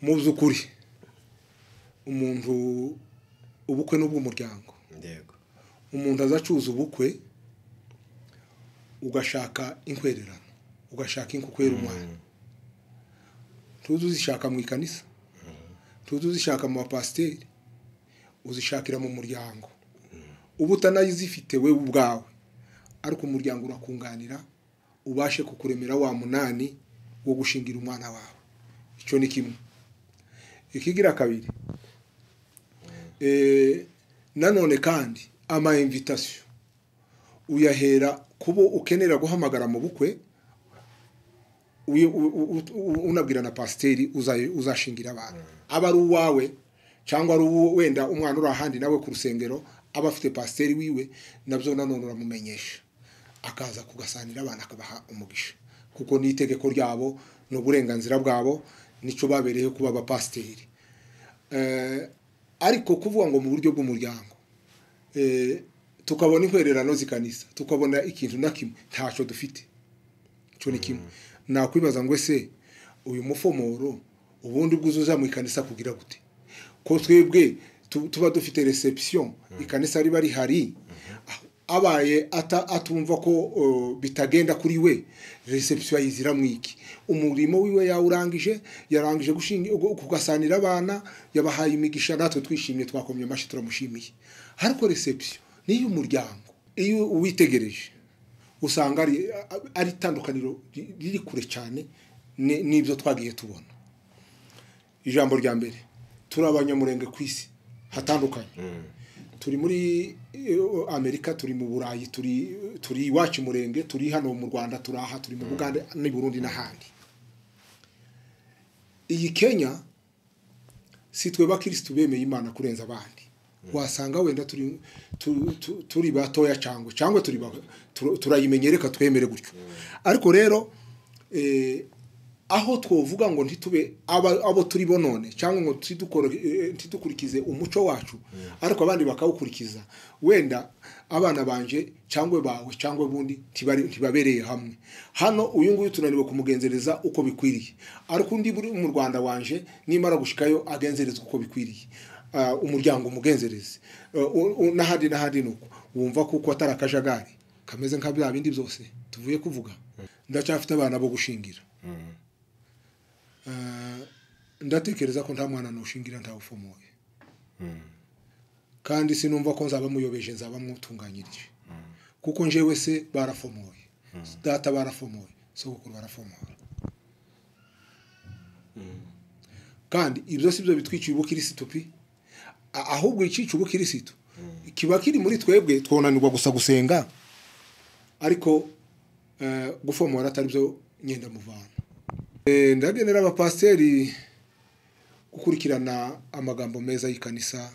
mu by'ukuri umuntu ubukwe ni ubw'umuryango yego umuntu aza acuruza ubukwe ugashaka inkwererano ugashaka inkukwera umwana tuzi uzishaka mu ikanisa tuzi uzishaka mu bapasiteri uzishakira mu muryango uba utanayizifite we ubwawe ariko umuryango urakunganira ubashe kukuremera wa munani wo gushingira umwana wawe icyo ni kimwe ikigira kabiri Eh, nanone kandi ama invitation uyahera kubo ukenera guhamagara mu bukwe uyu- u- u- u- unabwira na pasiteri uzaye- uzashingira abantu aba ari uwawe cyangwa ari uwo wenda umwana uri ahandi nawe ku rusengero aba afite pasiteri wiwe nabyo nanone uramumenyesha akaza kugasanira abana akabaha umugisha kuko ni itegeko ryabo ni uburenganzira bwabo nicyo babereyeho kuba abapasiteri Eh, ariko kuvuga ngo mu buryo bw'umuryango eh, tukabona inkwererano zikanisa tukabona ikintu na kimwe ntacyo dufite icyo ni kimwe nakwibaza ngo ese uyu mufomoro ubundi bwuzuza mu ikanisa kugira gute ko twebwe tu- tuba dufite reception ikanisa riba rihari abaye ata- atumva ko uh, bitagenda kuri we reception ayizira mwiki umurimo wiwe yawurangije yarangije gushinga ugu- kugasanira abana yabahaye imigisha natwe twishimye twakomye amashyi turamushimiye ariko reception niyo umuryango iyo uwitegereje usanga ari ari itandukaniro ri- riri kure cyane ni- n'ibyo twagiye tubona ijambo rya mbere turi abanyamurenge ku isi hatandukanye turi muri eh, amerika turi mu burayi turi turi iwacu murenge turi hano mu rwanda turi aha turi mu bugande n'i burundi n'ahandi iyi kenya si twe bakirisitu bemeye imana kurenza abandi wasanga wenda turi tu- tu- turi batoya cyangwa cyangwa turi ba- tur- turayimenye reka twemere gutyo ariko rero eh, aho twovuga ngo ntitube aba- abo turi bo none cyangwa ngo ntidukore- eh, ntidukurikize umuco wacu ariko abandi bakawukurikiza wenda abana banje cyangwa bawe cyangwa ubundi ntibari- ntibabereye hamwe hano uyu nguyu tunaniwe kumugenzereza uko bikwiriye ariko undi buri mu rwanda wanje nimara gushikayo agenzerezwa uko bikwiriye Ah, umuryango umugenzereze Eh, u- u- n'ahandi n'ahandi nuko wumva kuko atari akajagari kameze nka bya bindi byose tuvuye kuvuga ndacyafite abana bo gushingira Eh, ndatekereza ko nta mwana nushingira ntawufomoye kandi sinumva ko nzaba muyobeje nzaba mwutunganyirije kuko njyewe se barafomoye data barafomoye sogokuru barafomoye kandi ibyo si byo bitwikiye ubukirisitu pi A- ahubwo icyica ubukirisitu kiba kiri muri twebwe twonanirwa gusa gusenga ariko eh, gufomora atari byo nyenda muvana Eh, ndagenera abapasiteri gukurikirana amagambo meza y'ikanisa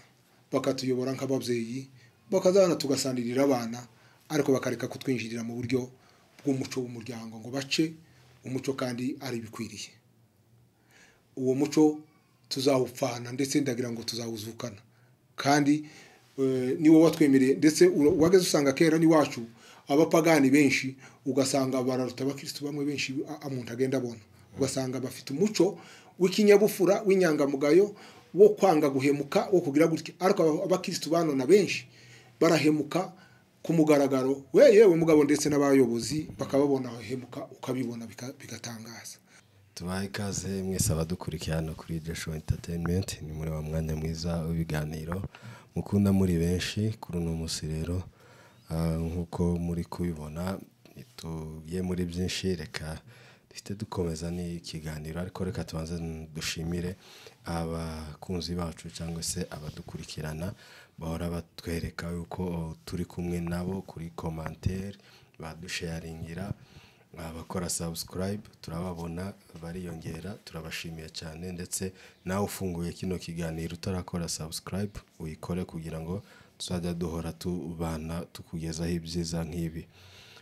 bakatuyobora nk'ababyeyi bakazana tugasanirira abana ariko bakareka kutwinjirira mu buryo bw'umuco w'umuryango ngo bace umuco kandi ari ibikwiriye uwo muco tuzawupfana ndetse ndagira ngo tuzawuzukana kandi eh, ni wowe watwemereye ndetse ura- wageze usanga kera n'iwacu abapagani benshi ugasanga bararuta abakirisitu bamwe benshi a- a- umuntu agenda abona ugasanga bafite umuco w'ikinyabupfura w'inyangamugayo wo kwanga guhemuka wo kugira gutya ariko aba- abakirisitu banona benshi barahemuka ku mugaragaro we yewe mugabo ndetse n'abayobozi bakababona bahemuka ukabibona bika- bigatangaza tubahe ikaze mwese abadukurikiye hano kuri joshua entertainment ni muri wa mwanya mwiza w'ibiganiro mukunda muri benshi kuri uno munsi rero ah, nk'uko muri kubibona tugiye muri byinshi reka duhite dukomeza n'ikiganiro ariko reka tubanze dushimire abakunzi bacu cyangwa se abadukurikirana bahora batwereka yuko turi kumwe nabo kuri komantere badusharingira abakora subscribe turababona bariyongera turabashimiye cyane ndetse nawe ufunguye kino kiganiro utarakora subscribe uyikore kugira ngo tuzajya duhora tubana tukugezaho ibyiza nk'ibi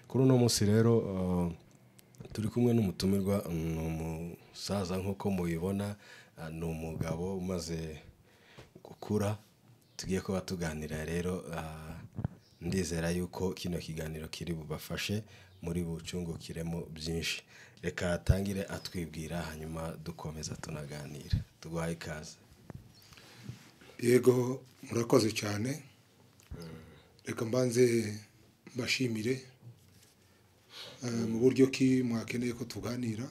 kuri uno munsi rero uh, turi kumwe n'umutumirwa ni umusaza nk'uko mubibona uh, ni umugabo umaze gukura tugiye kuba tuganira rero ah, ndizera yuko kino kiganiro kiri bubafashe muri bucungukiremo byinshi reka atangire atwibwira hanyuma dukomeza tunaganira tuguhaye ikaze yego murakoze cyane reka mbanze mbashimire eh, mu buryo ki mwakeneye ko tuganira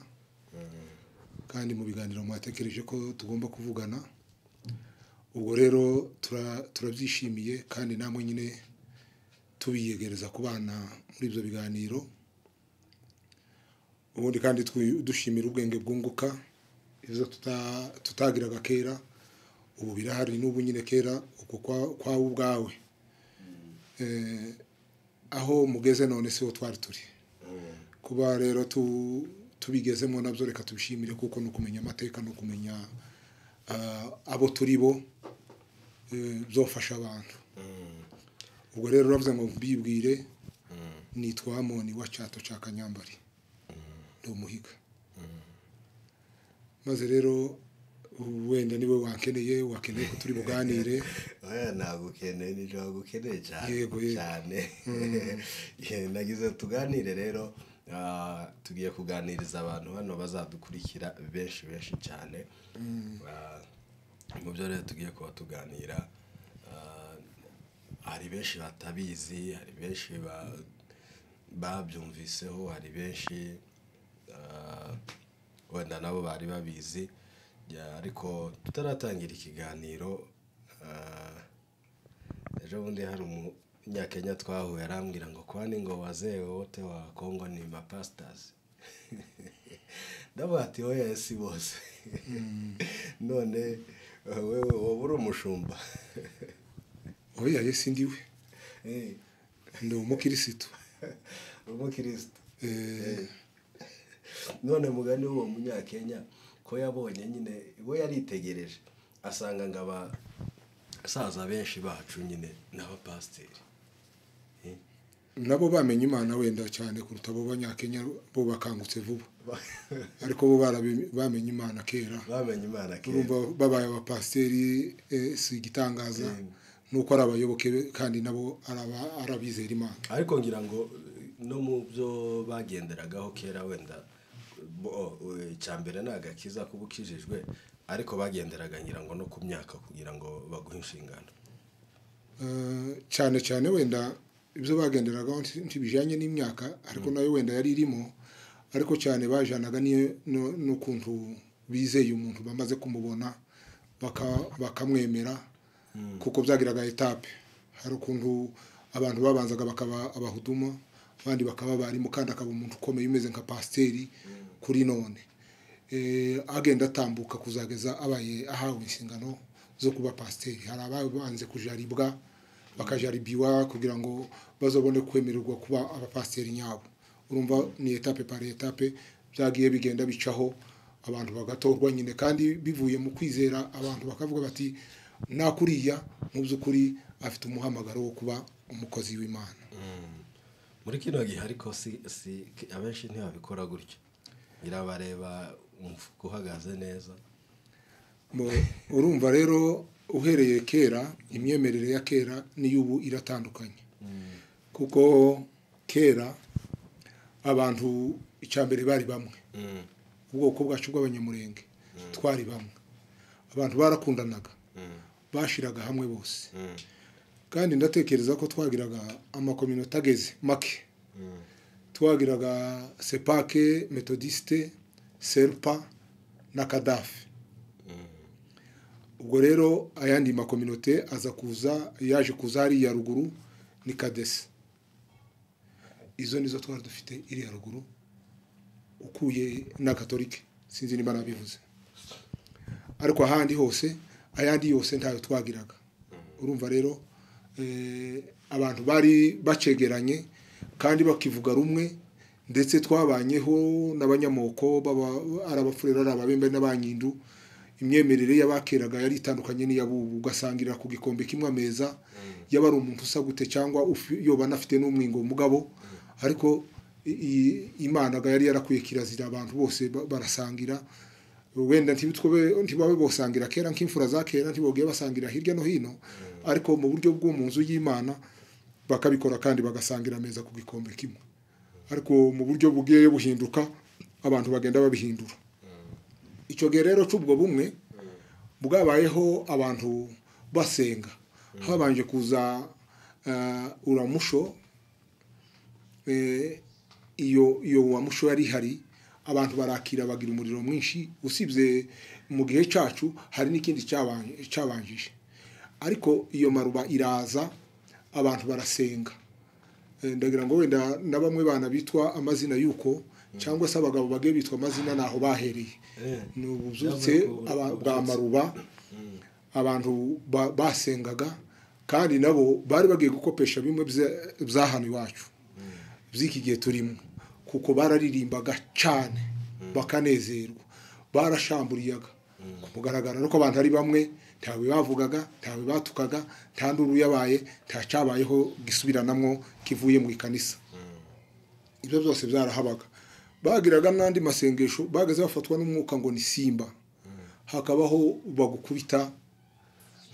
kandi mu biganiro mwatekereje ko tugomba kuvugana ubwo rero tura- turabyishimiye kandi namwe nyine tubiyegereza ku bana muri ibyo biganiro ubundi kandi twi- dushimira ubwenge bwunguka ibyo tuta- tutagiraga kera ubu birahari n'ubu nyine kera uko kwa- kwawe ubwawe Eh, aho mugeze none siho twari turi kuba rero tu- tubigezemo nabyo reka tubishimire kuko ni ukumenya amateka ni ukumenya ah, abo turi bo eh, byofasha abantu ubwo rero uravuze ngo mbibwire nitwa hamoni wa cyato cya kanyambari ni umuhiga maze rero wenda niwe wakeneye wakeneye ko turi buganire oya ntabwo ukeneye nijoro ntabwo ukeneye cyane Yego, yego. cyane Eh, nagize tuganire rero ah, tugiye kuganiriza abantu hano bazadukurikira benshi benshi cyane Ah, mu byo rero tugiye kuba tuganira ah, hari benshi batabizi hari benshi ba- babyumviseho hari benshi ah, wenda nabo bari babizi Ya, ariko tutaratangira ikiganiro ah, ejo bundi hari umunyakenya twahuye arambwira ngo kwani ngo wazee wote wa kongo ni mapasitazi ndavuga ati oya si bose none eh, wewe wowe uri umushumba oya yesi ndiwe Eh, ndi umukirisitu umukirisitu Eh, none mugani w'uwo munyakenya ko yabonye nyine we yaritegereje asanga ngo abasaza benshi bacu nyine ni abapasiteri Eh, nabo bamenye imana wenda cyane kuruta abo banyakenya bo bakangutse vuba ba- ariko bo barabi- bamenye imana kera bamenye imana kera urumva babaye abapasiteri eh, si igitangaza Mm. ni uko ari abayoboke be, kandi nabo ari aba- ari abizera imana ariko ngira ngo eh, no mu byo bagenderagaho kera wenda bo- o, eh, icya mbere ni agakiza kuba ukijijwe ariko bagenderaga ngira ngo no ku myaka kugira ngo baguhe inshingano Eh, cyane cyane wenda ibyo bagenderagaho nti- ntibijyanye n'imyaka ariko nayo wenda yari irimo ariko cyane bajanaga n'iyo- no- n'ukuntu bizeye umuntu bamaze kumubona baka- bakamwemera kuko byagiraga etape hari ukuntu abantu babanzaga bakaba abahuduma abandi bakaba abarimu kandi akaba umuntu ukomeye umeze nka pasiteri kuri none eh, agenda atambuka kuzageza abaye ahawe inshingano zo kuba pasiteri hari ababanze kujaribwa bakajaribiwa kugira ngo bazabone kwemererwa kuba abapasiteri nyabo urumva ni etape pari etape byagiye bigenda bicaho abantu bagatorwa nyine kandi bivuye mu kwizera abantu bakavuga bati nta kuriya mu by'ukuri afite umuhamagaro wo kuba umukozi w'imana muri kino gihe ariko si si abenshi ntibabikora gutyo irabareba umufuka uhagaze neza Mu- urumva rero uhereye kera imyemerere ya kera n'iy'ubu iratandukanye kuko kera abantu icya mbere bari bamwe ubwoko bwacu bw'abanyamurenge twari bamwe abantu barakundanaga bashiraga hamwe bose kandi ndatekereza ko twagiraga amakominote ageze make twagiraga sepake metodisite serpa na kadafi ubwo rero ayandi makominote aza kuza yaje kuza hariya ruguru ni kadese izo nizo twari dufite iriya ruguru ukuye na katolike sinzi niba nabivuze ariko ahandi hose ayandi yose ntayo twagiraga urumva rero eh, abantu bari bacegeranye kandi bakivuga rumwe ndetse twabanyeho n'abanyamoko baba- ari abafurero ari ababembe n'abanyindu imyemerere y'abakeraga yari itandukanye n'iy'abubu ugasangirira ku gikombe kimwe ameza yaba ari umuntu usa gute cyangwa ufi- yoba anafite n'umwingo mugabo ariko i- i- imana ga yari yarakwiye kirazira abantu bose ba- barasangira wenda ntibitwe ntibabe bosangira kera nk'imfura za kera ntibogiye basangira hirya no hino ariko mu buryo bwo mu nzu y'imana bakabikora kandi bagasangira ameza ku gikombe kimwe ariko mu buryo bugiye buhinduka abantu bagenda babihindura icyo gihe rero cy'ubwo bumwe bwabayeho abantu basenga habanje kuza ah, uramusho eh, iyo iyo uramusho yari ihari abantu barakira bagira umuriro mwinshi usibye mu gihe cyacu hari n'ikindi cyabanje- cyabanjije ariko iyo maruba iraza abantu barasenga Eh, ndagira ngo wenda na bamwe bana bitwa amazina y'uko cyangwa se abagabo bagiye bitwa amazina naho bahereye ni ububyutse aba- bwa maruba abantu ba- basengaga kandi nabo bari bagiye gukopesha bimwe bya- bya hano iwacu by'iki gihe turimo kuko bararirimbaga cyane bakanezerwa barashamburiyaga ku mugaragaro ariko abantu ari bamwe ntawe bavugaga ntawe batukaga nta nduru yabaye nta cyabayeho gisubiranamo kivuye mu ikanisa ibyo byose byarahabaga bagiraga n'andi masengesho bageze bafatwa n'umwuka ngo ni simba hakabaho bagukubita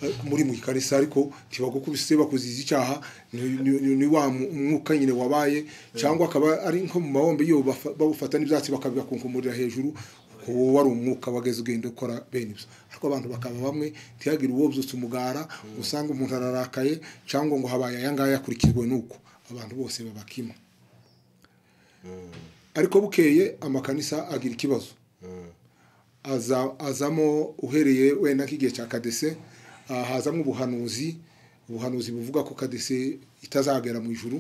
eh, muri mu ikarisa ariko ntibagukubise bakuziza icyaha ni- ni ni- ni wa mu- mwuka nyine wabaye cyangwa akaba ari nko mu mabombe iyo bafa- bawufata n'ibyatsi bakabibakunkumurira hejuru uwo wari umwuka wageze ugenda ukora bene ibyo ariko abantu bakaba bamwe ntihagire uwo byutse umugara usanga umuntu ararakaye cyangwa ngo habaye aya ngaya akurikijwe n'uko abantu bose baba kimwe ariko bukeye amakanisa agira ikibazo aza azamo uhereye wenda nk'igihe cya kadese ah, hazamo ubuhanuzi ubuhanuzi buvuga ko kadese itazagera mu ijuru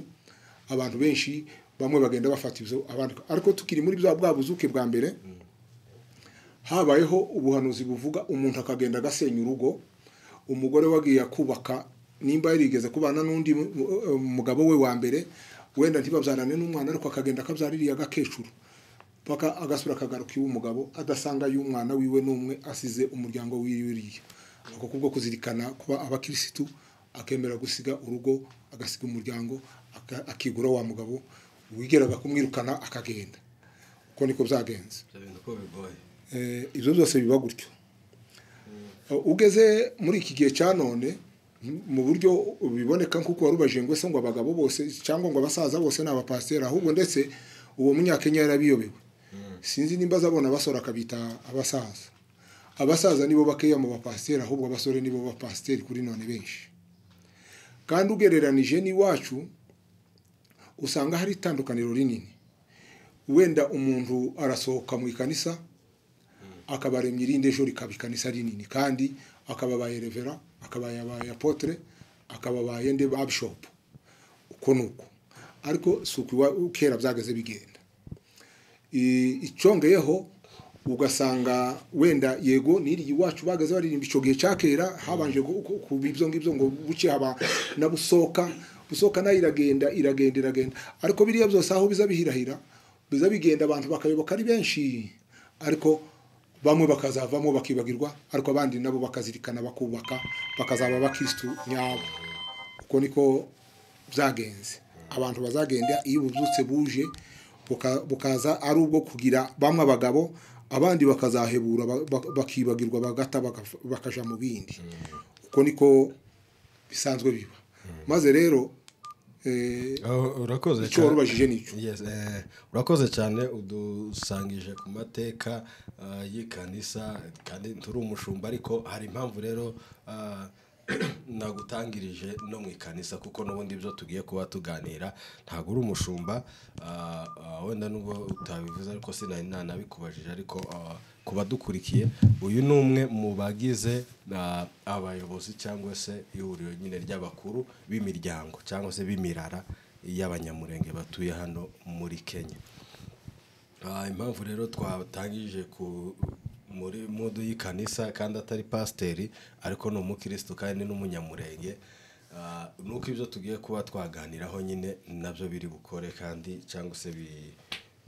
abantu benshi bamwe bagenda bafata ibyo abandi ariko tukiri muri bya bwa buzuke bwa mbere habayeho ubuhanuzi buvuga umuntu akagenda agasenya urugo umugore wagiye kubaka nimba yarigeze kubana n'undi mu- mu- mugabo we wa mbere wenda ntibabyarane n'umwana ariko akagenda akabyara iriya gakecuru paka agasura akagaruka iwe umugabo adasanga y'umwana wiwe n'umwe asize umuryango wiriya ako kubwo kuzirikana kuba abakirisitu akemera gusiga urugo agasiga umuryango aka- akigura wa mugabo wigeraga kumwirukana akagenda uko niko byagenze ibyo bintu uko bigoye Eh, ibyo byose biba gutyo Eh, ugeze muri iki gihe cya none m- mu buryo biboneka nk'uko wari ubajije ngo ese ngo abagabo bose cyangwa ngo abasaza bose ni abapasiteri ahubwo ndetse uwo munyakenya yarabiyobewe sinzi nimba azabona abasore akabita abasaza abasaza nibo bakeya mu bapasiteri ahubwo abasore nibo bapasiteri kuri none benshi kandi ugereranije n'iwacu usanga hari itandukaniro rinini wenda umuntu arasohoka mu ikanisa akabaremya irindi ejo rikaba ikanisa rinini kandi akababaye revera akababaye apotre akababaye nde ba bishop uko ni uko ariko si uku iwa- kera byageze bigenda I- icyongeyeho ugasanga wenda yego n'iriya iwacu bageze baririmba icyo gihe cya kera habanje gu- ku- kuba ibyo ngibyo ngo buke haba na busoka busoka nayo iragenda iragenda iragenda ariko biriya byose aho biza bihirahira biza bigenda abantu bakayoboka ari benshi ariko bamwe bakazavamo bakibagirwa ariko abandi nabo bakazirikana bakubaka bakazaba abakirisitu nyabo uko niko byagenze abantu bazagenda iyo ububyutse buje buka- bukaza ari ubwo kugira bamwe abagabo abandi bakazahebura ba- ba- bakibagirwa bagata baka- bakaja mu bindi uko niko bisanzwe biba maze rero eh, Oh, urakoze icyo wari ubajije nicyo Yes, eh, urakoze cyane udusangije ku mateka ah, y'ikanisa kandi turi umushumba ariko hari impamvu rero ah, nagutangirije no mu ikanisa kuko n'ubundi byo tugiye kuba tuganira ntabwo uri umushumba ah, ah, wenda nubwo utabivuze ariko sinari nanabikubajije ariko ah, ku badukurikiye uyu ni umwe mu bagize ah, abayobozi cyangwa se ihuriro nyine ry'abakuru b'imiryango cyangwa se b'imirara y'abanyamurenge batuye hano muri kenya Ah, impamvu rero twatangije ku muri mudu y'ikanisa kandi atari pasiteri ariko ni umukirisitu kandi n'umunyamurenge Ah, nuko ibyo tugiye kuba twaganiraho nyine nabyo biri bukore kandi cyangwa se bi-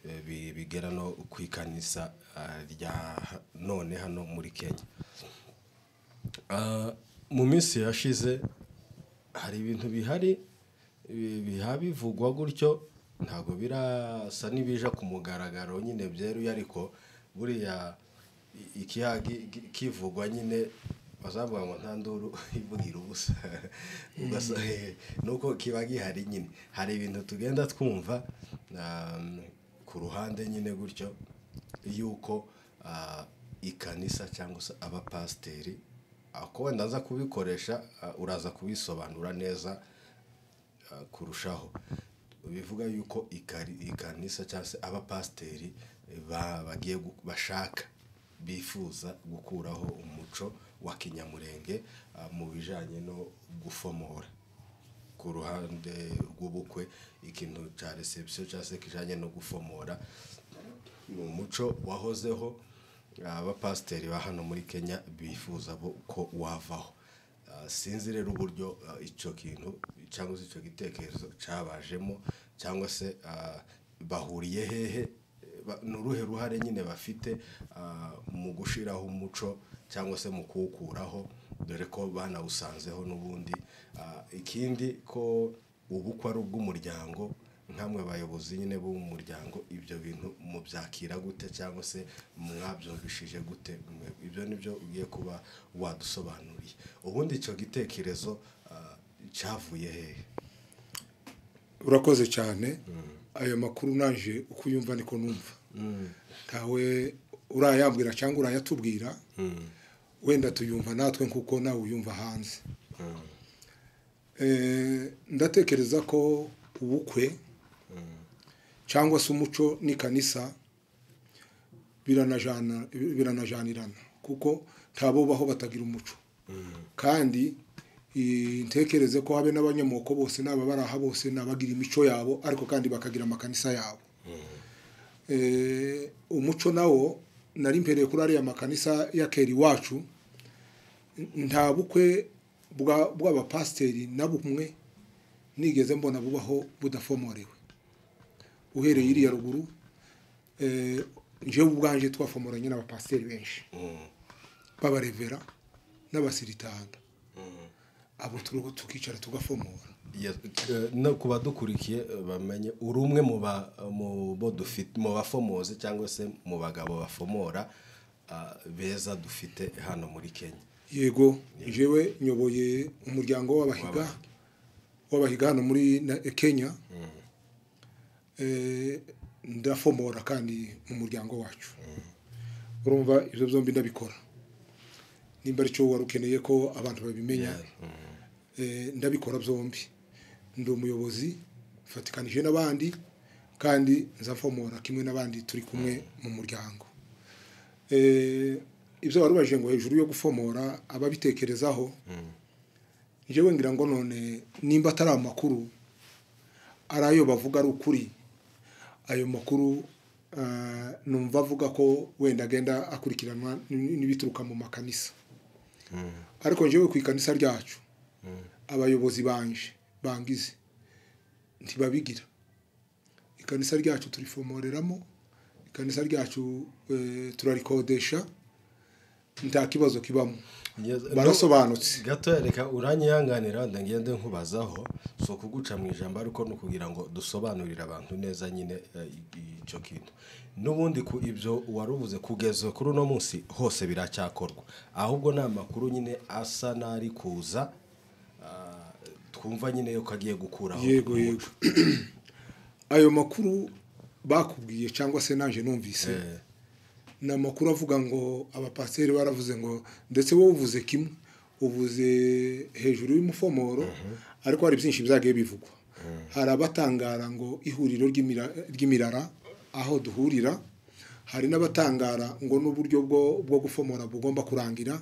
eh, bi- bigera no ku ikanisa ah, rya ha- none hano muri kenya Ah, mu minsi yashize hari ibintu bihari bi- biha bivugwa gutyo ntabwo birasa n'ibija ku mugaragaro nyine byeruye ariko buriya i- ikiha gi- gi- kivugwa nyine bazavuga ngo nta nduru ivugira ubusa Ugasa- eh, nuko kiba gihari nyine hari ibintu tugenda twumva um, ku ruhande nyine gutyo yuko ah, ikanisa cyangwa se abapasiteri ah, ko wenda aza kubikoresha ah, uraza kubisobanura neza ah, kurushaho bivuga yuko ikari- ikanisa cyangwa se abapasiteri ba- bagiye gu- bashaka bifuza gukuraho umuco wa kinyamurenge ah, mu bijyanye no gufomora ku ruhande rw'ubukwe ikintu cya reception cyangwa se kijyanye no gufomora ni umuco wahozeho abapasiteri ba hano muri kenya bifuza bo- ko wavaho Ah, sinzi rero uburyo ah, icyo kintu cyangwa se icyo gitekerezo cyabajemo cyangwa se ah, bahuriye hehe Ba- ni uruhe ruhare nyine bafite ah, mu gushyiraho umuco cyangwa se mu kuwukuraho dore ko banawusanzeho n'ubundi Ah, ikindi ko ubukwe ari ubw'umuryango nkamwe abayobozi nyine b'umuryango ibyo bintu mubyakira gute cyangwa se mwabyumvishije gute Mwe- ibyo ni byo ugiye kuba wadusobanuriye ubundi icyo gitekerezo ah, cyavuye hehe urakoze cyane ayo makuru naje uko uyumva niko numva ntawe urayambwira cyangwa urayatubwira wenda tuyumva natwe nk'uko nawe uyumva hanze Eh, ndatekereza ko ubukwe cyangwa se umuco n'ikanisa biranajana biranajanirana kuko ntabubaho batagira umuco kandi eh, ntekereze ko habe n'abanyamoko bose n'aba baraha bose n'abagira imico yabo ariko kandi bakagira amakanisa yabo Eh, umuco nawo nari mpereye kuri ariya makanisa ya kera iwacu nta bukwe bwa- bw'abapasiteri na bumwe nigeze mbona bubaho budafomorewe uhereye iriya ruguru eh, njyewe ubwanjye twafomoranye n'abapasiteri benshi b'abarevera n'abasiritanga abo turu- tukicara tugafomora Ya- eh, no ku badukurikiye eh, bamenye uri umwe mu ba- mu bo dufite mu bafomozi cyangwa se mu bagabo bafomora ah, beza dufite hano muri kenya yego jewe nyoboye umuryango w'abahiga w'abahiga hano muri na- kenya Eh, ndafomora kandi mu muryango wacu urumva ibyo byombi ndabikora nimba ari cyo wari ukeneye ko abantu babimenya Eh, ndabikora byombi ndi umuyobozi mfatikanije n'abandi kandi nzafomora kimwe n'abandi turi kumwe mu muryango Eh, ibyo wari ubajije ngo hejuru yo gufomora ababitekerezaho njyewe ngira ngo none nimba atari amakuru ari ayo bavuga ari ukuri ayo makuru ah, numva avuga ko wenda agenda akurikiranwa n- n'ibituruka mu makanisa ariko njyewe ku ikanisa ryacu abayobozi banje bangize ntibabigira ikanisa ryacu turifomoreramo ikanisa ryacu eh, turarikodesha nta kibazo kibamo barasobanutse gato reka uranyihanganira wenda ngende nkubazaho si ukuguca mu ijambo ariko ni ukugira ngo dusobanurire abantu neza nyine eh, i- icyo kintu n'ubundi ku ibyo warubuze kugeza kuri uno munsi hose biracyakorwa ahubwo ni amakuru nyine asa n'ari kuza ah, twumva nyine yuko agiye gukuraho yego yego ayo makuru bakubwiye cyangwa se naje numvise Eh, ni amakuru avuga ngo abapasiteri baravuze ngo ndetse wowe uvuze kimwe uvuze hejuru y'umufomoro ariko hari byinshi byagiye bivugwa hari abatangara ngo ihuriro ry'imira- ry'imirara aho duhurira hari n'abatangara ngo n'uburyo bwo bwo gufomora bugomba kurangira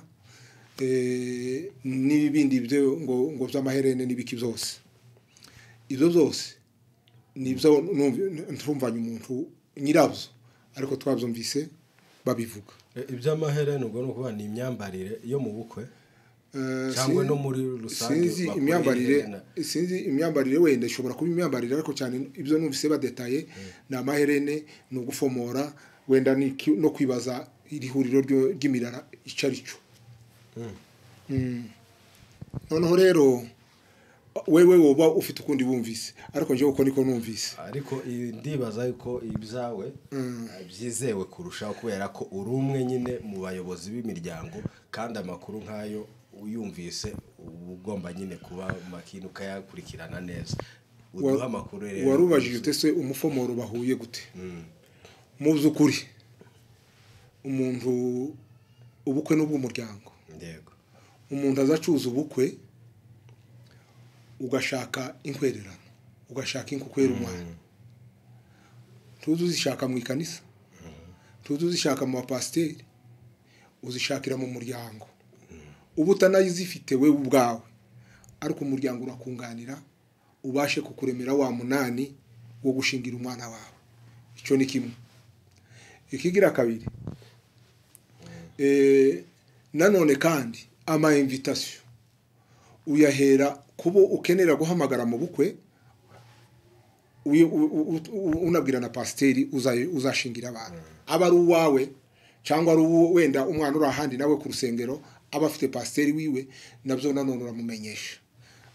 eh, n'ibindi byo ngo ngo by'amaherene n'ibiki byose ibyo byose nibyo ntumvanye umuntu nyirabyo ariko twabyumvise babivuga eh, iby'amaherena ubwo ni ukuvuga ni imyambarire yo mu bukwe Eh, Cyangwa sin- no muri rusange sinzi bakora imyambarire iherena. sinzi imyambarire wenda ishobora kuba imyambarire ariko cyane ibyo numvise badetaye ni amaherene ni ugufomora wenda ni ki- no kwibaza iri huriro ryo- ry'imirara icyo ari cyo Mm. noneho rero wewe woba ufite ukundi wumvise ariko njyewe uko niko numvise ariko i- ndibaza yuko ibyawe eh, byizewe kurushaho kubera ko uri umwe nyine mu bayobozi b'imiryango kandi amakuru nk'ayo uyumvise uba ugomba nyine kuba makini ukayakurikirana neza uduha amakuru rero warubajije ute se umufomoro bahuye gute mu by'ukuri umuntu ubukwe n'ubw'umuryango yego umuntu azacuza ubukwe ugashaka inkwererano ugashaka inkukwera umwana ntuzi uzishaka mu ikanisa ntuzi uzishaka mu bapasiteri uzishakira mu muryango uba utanayizifite we ubwawe ariko umuryango urakunganira ubashe kukuremera wa munani wo gushingira umwana wawe icyo ni kimwe ikigira kabiri Eh, nanone kandi ama invitation uyahera kubo ukenera guhamagara mu bukwe uyu- u- u- u- unabwira na pasiteri uzayo- uzashingira abantu aba ari uwawe cyangwa ari uwo wenda umwana uri ahandi nawe ku rusengero aba afite pasiteri wiwe nabyo nanone uramumenyesha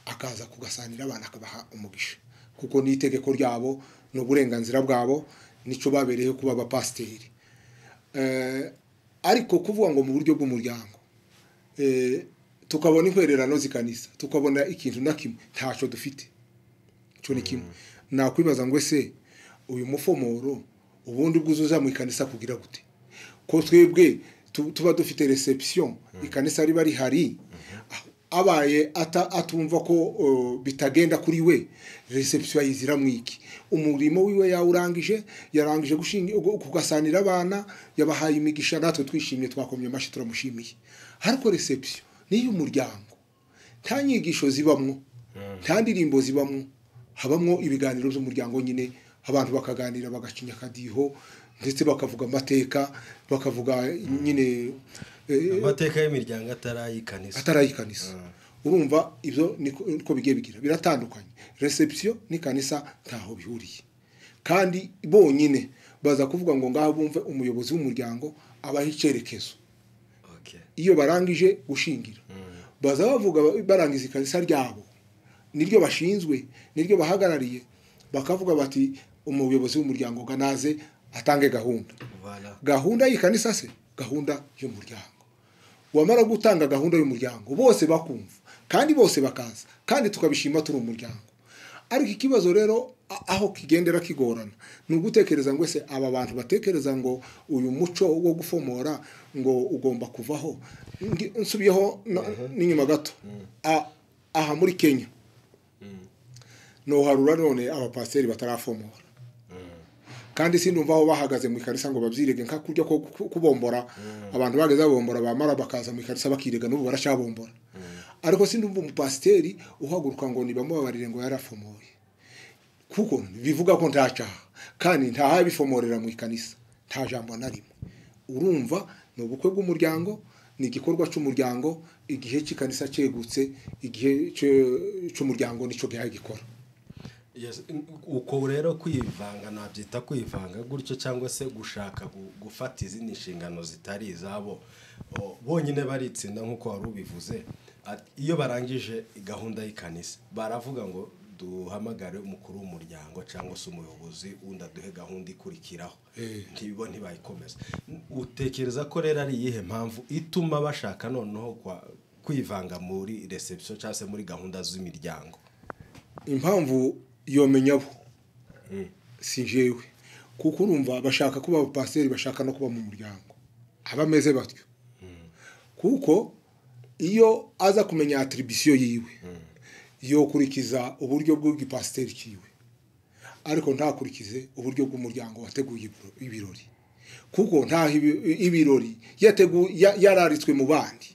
akaza kugasanira abana akabaha umugisha kuko ni itegeko ryabo ni uburenganzira bwabo nicyo babereyeho kuba abapasiteri Eh, ariko kuvuga ngo mu buryo bw'umuryango eh, tukabona inkwererano zikanisa tukabona ikintu na kimwe ntacyo dufite icyo ni kimwe nakwibaza ngo ese uyu mufomoro ubundi bwuzuza mu ikanisa kugira gute ko twebwe tu- tuba dufite reception ikanisa riba rihari abaye ata- atumva ko uh, bitagenda kuri we reception ayizira mwiki umurimo wiwe yawurangije yarangije gushinga- gu- kugasanira abana yabahaye imigisha natwe twishimye twakomye amashyi turamushimiye ariko reception niyo umuryango nta nyigisho zibamwo nta ndirimbo zibamwo habamwo ibiganiro by'umuryango nyine abantu bakaganira bagacinya akadiho ndetse bakavuga amateka bakavuga nyine eh, amateka y'imiryango atarayikanisa atari ikanisa urumva ibyo niko niko bigiye bigira biratandukanye reception n'ikanisa ntaho bihuriye kandi bonyine baza kuvuga ngo ngaho bumve umuyobozi w'umuryango abaha icyerekezo Okay. iyo barangije gushingira baza bavuga barangiza ikanisa ryabo niryo bashinzwe niryo bahagarariye bakavuga bati umuyobozi w'umuryango ngo naze atange gahunda Voilà. gahunda y'ikanisa se gahunda y'umuryango wamara gutanga gahunda y'umuryango bose bakumva kandi bose bakaza kandi tukabishima turi umuryango ariko ikibazo rero a- aho kigendera kigorana ni ugutekereza ngo ese aba bantu batekereza ngo uyu muco wo gufomora ngo ugomba kuvaho Ngi- nsubiyeho no- n'inyuma gato A- aha muri kenya noharura none abapasiteri batarafomora kandi sindumva aho bahagaze mu ikarisa ngo babyirege nka kurya ko ku- kubombora abantu bageze babombora bamara bakaza mu ikarisa bakirega n'ubu baracyabombora ariko sindumva umupasiteri uhaguruka ngo nibamubabarire ngo yarafomoye kuko bivuga ko nta cyaha kandi nta habifomorera mu ikanisa nta jambo na rimwe urumva ni ubukwe bw'umuryango ni igikorwa cy'umuryango igihe cy'ikanisa cyegutse igihe cyo- cy'umuryango nicyo gihaye gikora Yes, uko rero kwivanga nabyita kwivanga gutyo cyangwa se gushaka gu- gufata izindi nshingano zitari izabo O, bonyine baritsinda nk'uko wari ubivuze At- iyo barangije gahunda y'ikanisa baravuga ngo duhamagare umukuru w'umuryango cyangwa se umuyobozi wundi aduhe gahunda ikurikiraho ntibo ntibayikomeza utekereza ko rero ari iyihe mpamvu ituma bashaka noneho kwa- kwivanga muri reception cyangwa se muri gahunda z'imiryango impamvu yomenya abo si jewe kuko urumva bashaka kuba abapasiteri bashaka no kuba mu muryango aba ameze batyo kuko iyo aza kumenya atiribisiyo yiwe yokurikiza uburyo bw'igipasiteri kiwe ariko ntakurikize uburyo bw'umuryango wateguye ibiro- ibirori kuko ntaho ibi- ibirori yategu- ya- yararitswe mu bandi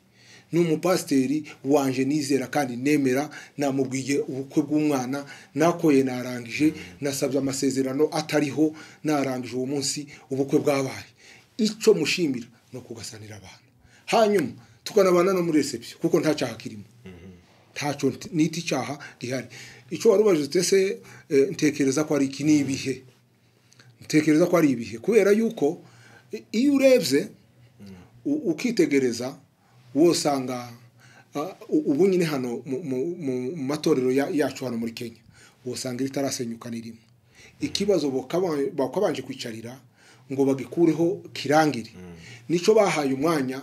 ni umupasiteri wanje nizera kandi nemera namubwiye ubukwe bw'umwana nakoye narangije nasabye amasezerano atariho narangije uwo munsi ubukwe bwabaye icyo mushimira ni ukugasanira abantu hanyuma tukanabana no muri reception kuko nta cyaha kirimo ntacyo nti- nita icyaha gihari icyo wari ubajijwe se eh, ntekereza ko ari iki ni ibihe ntekereza ko ari ibihe kubera yuko i- iyo urebye u- ukitegereza wosanga ah, u- ubu nyine hano mu- mu- mu mu matorero ya- yacu hano muri kenya wosanga ritarasenyuka n'irimo ikibazo bakaba- bakabanje kwicarira ngo bagikureho kirangire nicyo bahaye umwanya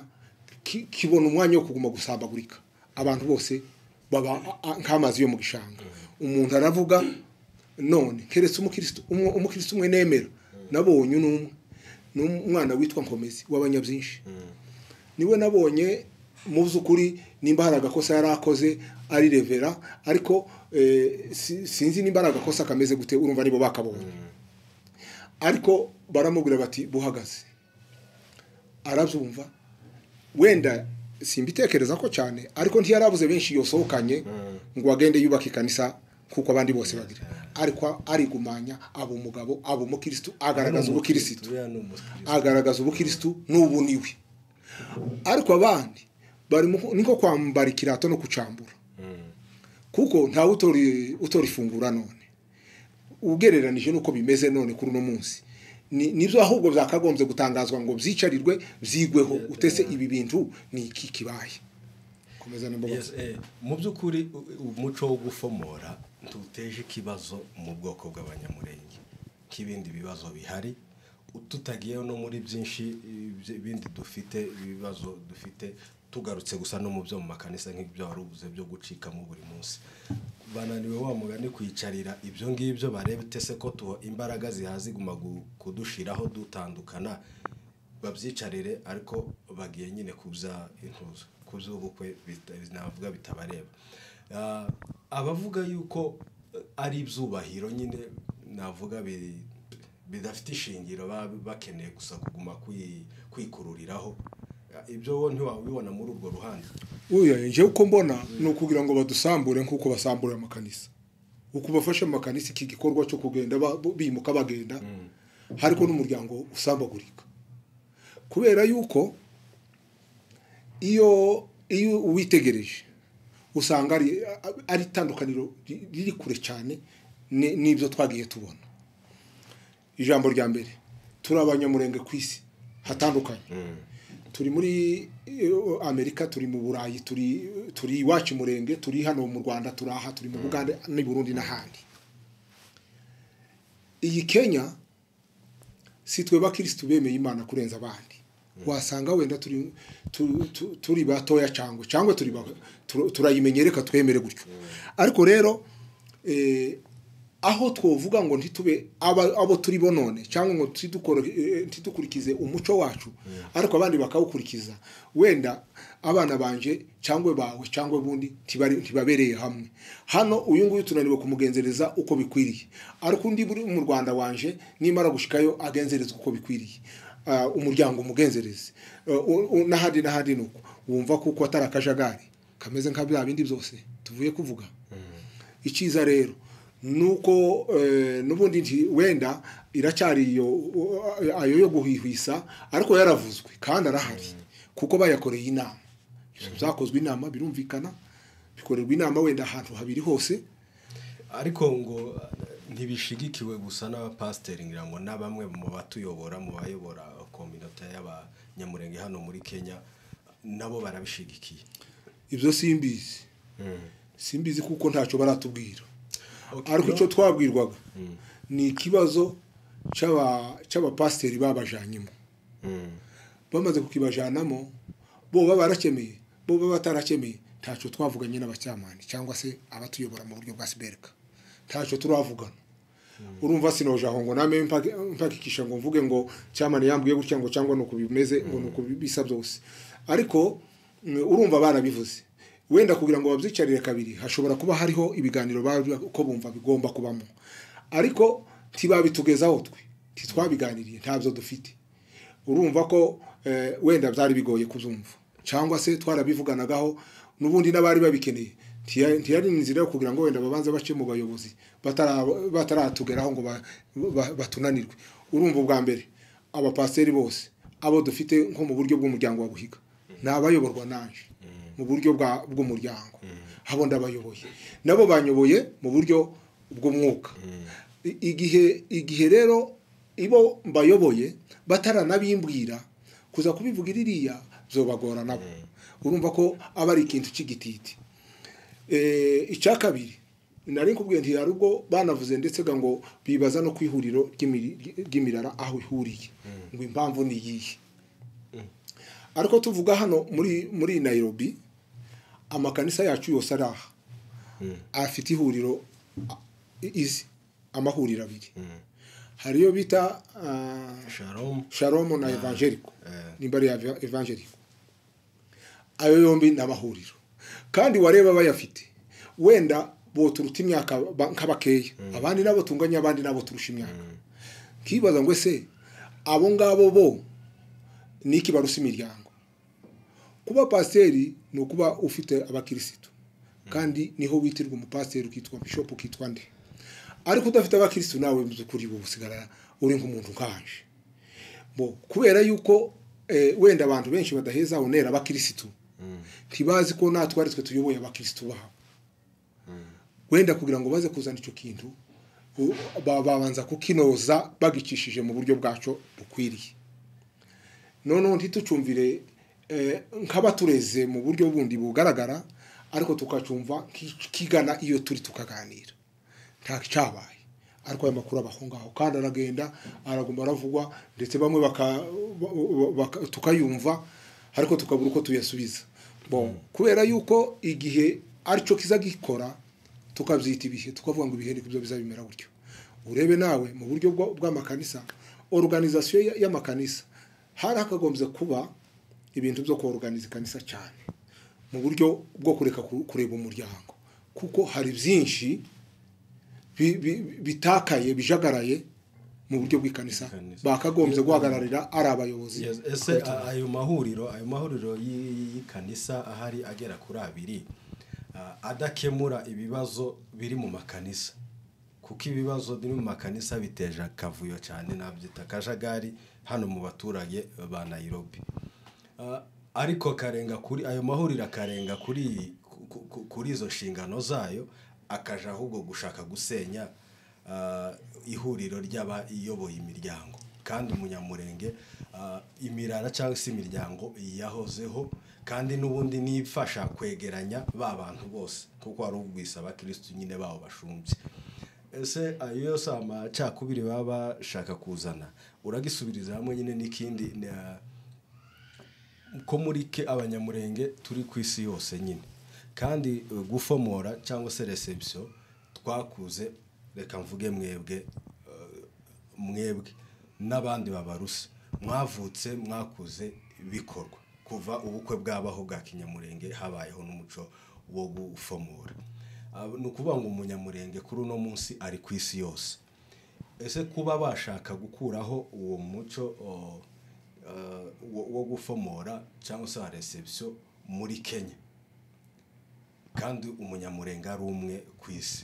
ki- kibona umwanya wo kuguma gusambagurika abantu bose baba a- a- nk'amazi yo mu gishanga umuntu aravuga none keretse umukirisitu umwe- umukirisitu umwe nemera nabonye ni umwe ni umwana witwa nkomezi w'abanyabyinshi niwe nabonye mu by'ukuri nimba hari agakosa yari akoze ari revera ariko eh, si- sinzi nimba ari agakosa kameze gute urumva nibo bakabonye ariko baramubwira bati buhagaze arabyumva wenda simbitekereza ko cyane ariko ntiyarabuze benshi yosohokanye ngo agende yubake ikanisa kuko abandi bose bagira ariko arigumanya aba umugabo aba umukirisitu agaragaza ubukirisitu Uriya ni umukirisitu. agaragaza ubukirisitu n'ubu ni we ariko abandi bari mu- ni nko kwambara ikirato no kucambura kuko ntawe utora i- utora ifungura none ugereranije n'uko bimeze none kuri uno munsi Ni- nibyo ahubwo byakagombye gutangazwa ngo byicarirwe byigweho utese ibi bintu ni iki kibaye komeza Yes, n'imbabazi eh, mu by'ukuri u- u- umuco wo gufomora ntuteje ikibazo mu bwoko bw'abanyamurenge nk'ibindi bibazo bihari tutagiyeho no muri byinshi eh, byi- bindi dufite ibibazo dufite tugarutse gusa no mu byo mu makanisa nk'ibyo wari uvuze byo gucikamo buri munsi bananiwe wa mugani kwicarira ibyo ngibyo barebe utese ko tuho imbaraga zihaza ziguma gu- kudushiraho dutandukana babyicarire ariko bagiye nyine kubya intuzo ku by'ubukwe bita- navuga bitabareba Ah, abavuga yuko eh, ari ibyubahiro nyine navuga bi- bidafite ishingiro baba bakeneye gusa kuguma kwi- kwikururiraho Ah, ibyo wo ntiwabibona muri urwo ruhande uyu njyewe uko mbona ni ukugira ngo badusambure nk'uko basamburira amakanisa uko bafashe mu makanisa iki gikorwa cyo kugenda ba- bo- bimuka bagenda hariko n'umuryango usambagurika kubera yuko iyo iyo uwitegereje usanga ari a- ari itandukaniro ri- riri kure cyane ni- n'ibyo twagiye tubona ijambo rya mbere turi abanyamurenge ku isi hatandukanye turi muri eh, amerika turi mu burayi turi turi iwacu murenge turi hano mu rwanda turi aha turi mu bugande n'i burundi n'ahandi iyi kenya si twe bakirisitu bemeye imana kurenza abandi wasanga wenda turi tu- tu- turi batoya cyangwa cyangwa turi ba- tur- turayimenye reka twemere gutyo ariko rero eh, aho twovuga ngo ntitube aba- abo turi bo none cyangwa ngo ntidukore- eh, ntidukurikize umuco wacu ariko abandi bakawukurikiza wenda abana banje cyangwa bawe cyangwa ubundi ntibari- ntibabereye hamwe hano uyu nguyu tunaniwe kumugenzereza uko bikwiriye ariko undi muri mu rwanda wanje nimara gushikayo agenzerezwa uko bikwiriye Ah, umuryango umugenzereze Ah, u- u- n'ahandi n'ahandi ni uko wumva kuko atari akajagari kameze nka bya bindi byose tuvuye kuvuga icyiza rero nuko eh, n'ubundi nti wenda iracyari iyo u- ayo yo guhwihwisa ariko yaravuzwe kandi arahari kuko bayakoreye inama byakozwe inama birumvikana bikorerwa inama wenda ahantu habiri hose ariko ngo eh, ntibishigikiwe gusa n'abapasiteri ngira ngo na bamwe mu batuyobora mu bayobora kominota y'abanyamurenge hano muri kenya nabo barabishigikiye ibyo simbizi simbizi kuko ntacyo baratubwira Okay, ariko no. icyo twabwirwaga ni ikibazo cy'aba- cy'abapasiteri babajanyemo bamaze kukibajanamo bo baba barakemeye bo baba batarakemeye ntacyo twavuganye n'abacyamani cyangwa se abatuyobora mu buryo bwa siberika ntacyo turavugana urumva sinojaho ngo name mpaki- mpakikisha ngo mvuge ngo cyamani yambwiye gutya ngo cyangwa ni uku bimeze ngo ni uku bisa byose ariko mm, urumva barabivuze wenda kugira ngo babyicarire kabiri hashobora kuba hariho ibiganiro bari uko bumva bigomba kubamo ariko ntibabitugezaho twe ntitwabiganiriye ntabyo dufite urumva ko eh, wenda byari bigoye kubyumva cyangwa se twarabivuganagaho n'ubundi n'abari babikeneye ntiya- ntiyari inzira yo kugira ngo wenda babanze bace mu bayobozi batara- bataratugeraho ngo ba- ba- batunanirwe urumva ubwa mbere abapasiteri bose abo dufite nko mu buryo bw'umuryango wa buhiga ni abayoborwa nanje mu buryo bwa- bw'umuryango abo ndabayoboye nabo banyoboye mu buryo bw'umwuka I- igihe igihe rero ibo mbayoboye bataranabimbwira kuza kubivuga iriya byobagora nabo urumva ko aba ari ikintu cy'igititi Eh, icya kabiri nari nkubwiye nti hari ubwo banavuze ndetse ga ngo bibaza no ku ihuriro ry'imiri- ry'imirara aho ihuriye ngo impamvu ni iyihe ariko tuvuga hano muri muri nayirobi amakanisa yacu yose ari aha afite ihuriro a- izi amahuriro abiri hari iyo bita ah, sharomu shalomu na evangeliko nimba ari evangeliko ayo yombi ni amahuriro kandi wareba bayafite wenda bo turuta imyaka ba- nk'abakeya abandi nabo tunganya abandi nabo turusha imyaka nkibaza ngo ese abo ngabo bo ni iki barusa imiryango kuba pasiteri ni ukuba ufite abakirisitu kandi niho witirwa umupasiteri ukitwa bishopu ukitwa nde ariko udafite abakirisitu nawe mu by'ukuri uba usigara uri nk'umuntu nkanje bo kubera yuko eh, wenda abantu benshi badaheza onera abakirisitu ntibazi ko natwe ari twe tuyoboye abakirisitu babo wenda kugira ngo baze kuzana icyo kintu u- ba- babanza kukinoza bagicishije mu buryo bwacyo bukwiriye noneho ntitucumvire eh, nk'abatureze mu buryo bundi bugaragara ariko tukacumva kigana iyo turi tukaganira nta cyabaye ariko aya makuru abaho ngaho kandi aragenda araguma aravugwa ndetse bamwe baka- ba- baka- tukayumva ariko tukabura uko tuyasubiza Bon, kubera yuko igihe aricyo kiza gikora tukabyita ibihe tukavuga ngo ibihe nibyo bizabimera gutyo urebe nawe mu buryo bwa- bw'amakanisa organizasiyo ya- y'amakanisa hari hakagombye kuba ibintu byo koruganiza ikanisa cyane mu buryo bwo kureka ku- kureba umuryango kuko hari byinshi bi- bi- bitakaye bijagaraye mu buryo bw'ikanisa Ikanisa. bakagombye Iyo- guhagararira ari abayobozi Yes, ese a- ayo mahuriro ayo mahuriro y'i- y'ikanisa ahari agera kuri abiri ah, adakemura ibibazo biri mu makanisa kuko ibibazo biri mu makanisa biteje akavuyo cyane nabyita akajagari hano mu baturage ba nayirobi Ah, ariko karenga kuri ayo mahuriro akarenga kuri ku- ku- kuri izo nshingano zayo akaja ahubwo gushaka gusenya ah, ihuriro ry'abayoboye imiryango kandi umunyamurenge ah, imirara cyangwa se imiryango yahozeho kandi n'ubundi nifasha kwegeranya ba bantu bose kuko hari ubwisa abakirisitu nyine bawo bashumbye ese ayo yose amacakubiri baba bashaka kuzana uragisubiriza hamwe nyine n'ikindi na- ko muri ke abanyamurenge turi ku isi yose nyine kandi eh, gufomora cyangwa se reception twakuze reka mvuge mwebwe eh, mwebwe n'abandi babarusa mwavutse mwakuze bikorwa kuva ubukwe bwabaho bwa kinyamurenge habayeho n'umuco wo gufomora Abo- ni ukuvuga ngo umunyamurenge kuri uno munsi ari ku isi yose ese kuba bashaka gukuraho uwo muco o, eh, wo wo gufomora cyangwa se wa reception muri kenya kandi umunyamurenge ari umwe ku isi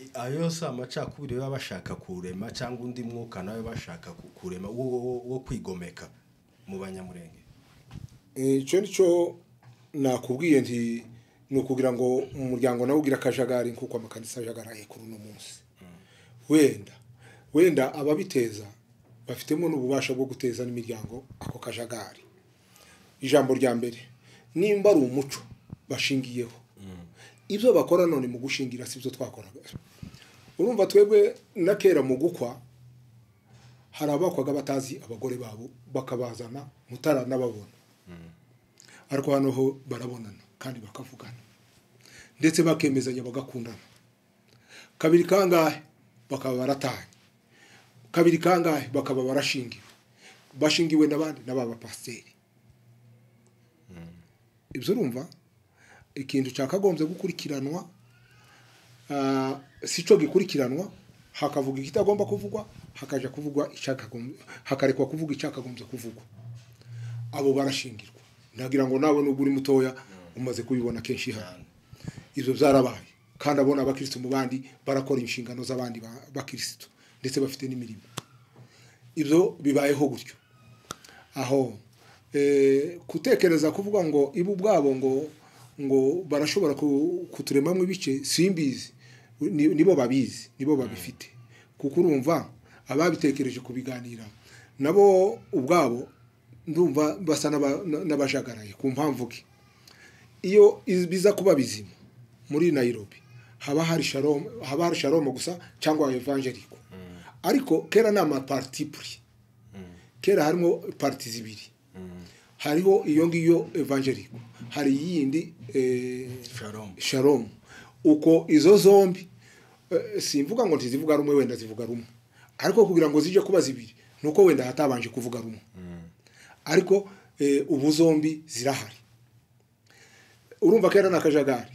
I- ayo yose amacakubiri baba bashaka kurema cyangwa undi mwuka nawe bashaka ku- kurema wo, wo- wo kwigomeka mu banyamurenge icyo nicyo nakubwiye nti ni ukugira ngo umuryango nawe ugire akajagari nk'uko amakanisa ajagaraye kuri uno munsi wenda wenda ababiteza bafitemo n'ububasha bwo guteza n'imiryango ako kajagari ijambo rya mbere nimba ari umuco bashingiyeho ibyo bakora none mu gushingira si byo twakoraga urumva twebwe na kera mu gukwa hari abakwaga batazi abagore babo bakabazana mutara n'ababona ariko hano ho barabonana kandi bakavugana ndetse bakemezanya bagakundana kabiri kangahe bakaba baratanye kabiri kangahe bakaba barashingiwe bashingiwe n'abandi n'aba bapasiteri ibyo urumva ikintu cyakagombye gukurikiranwa ah, si cyo gikurikiranwa hakavuga ikitagomba kuvugwa hakaja kuvugwa icyakagombye hakarekwa kuvuga icyakagombye kuvugwa abo barashingirwa ndagira ngo nawe nubwo uri mutoya umaze kubibona kenshi hano ibyo byarabaye kandi abona abakirisitu mu bandi barakora inshingano z'abandi ba- bakirisitu ndetse bafite n'imirimo ibyo bibayeho gutyo aho eh, gutekereza kuvuga ngo ibo ubwabo ngo ngo barashobora ku- kuturemamo ibice simbizi Ni- nibo babizi nibo babifite kuko urumva ababitekereje kubiganira nabo ubwabo ndumva basa n'aba- n'abajagaraye ku mpamvu ki iyo iz- biza kuba bizima muri Nairobi haba hari shalom haba hari shalom gusa cyangwa evangeliko ariko kera ni amaparti pris kera harimo parti zibiri hariho iyo ngiyo evangeliko hari iyindi eh, shalom shalom uko izo zombi eh, simvuga ngo ntizivuga rumwe wenda zivuga rumwe ariko kugira ngo zijye kuba zibiri ni uko wenda hatabanje kuvuga rumwe ariko eh, ubu zombi zirahari urumva ko yari ni akajagari